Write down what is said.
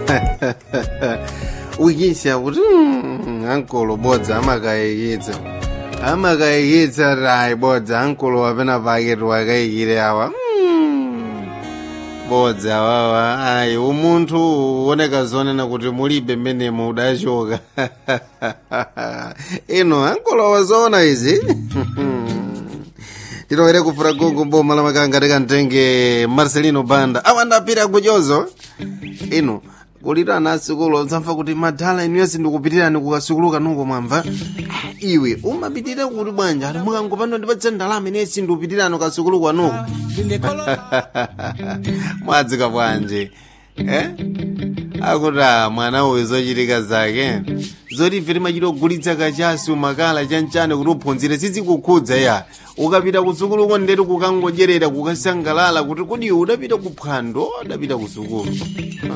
ukisha kuti "Mm, ankolo bodza amakayikitsa amakayikitsa rai bodza ankolo wapena paketi wakayikire awa "Mm, bodza wawa ayi umunthu uoneka zonena kuti mulibe mmenemo udachoka ino ankolo wazoona izi tilowere kufura gungu mboma la makanga tikantenge marcelino banda awa ndapita kuchozo ino kulira ana asukulu zamva kuti madhala inu yesi ndikupitirani kukasukulu kanuko mwamva iwe umapitirira kuti bwanja ati mukangopano ndipatsa ndalama ine yesi ndikupitirani kasukulu kwanuko mwadzika bwanje eh? akuti ah, mwana uyu zochitika zake zoti ife timachita kugulitsa kachasi umakala chanchane kuti uphunzire sizikukhudza ya ukapita kusukuluko ndeti kukangodyerera kukasangalala kuti kodi iwe udapita kuphwando udapita kusukulu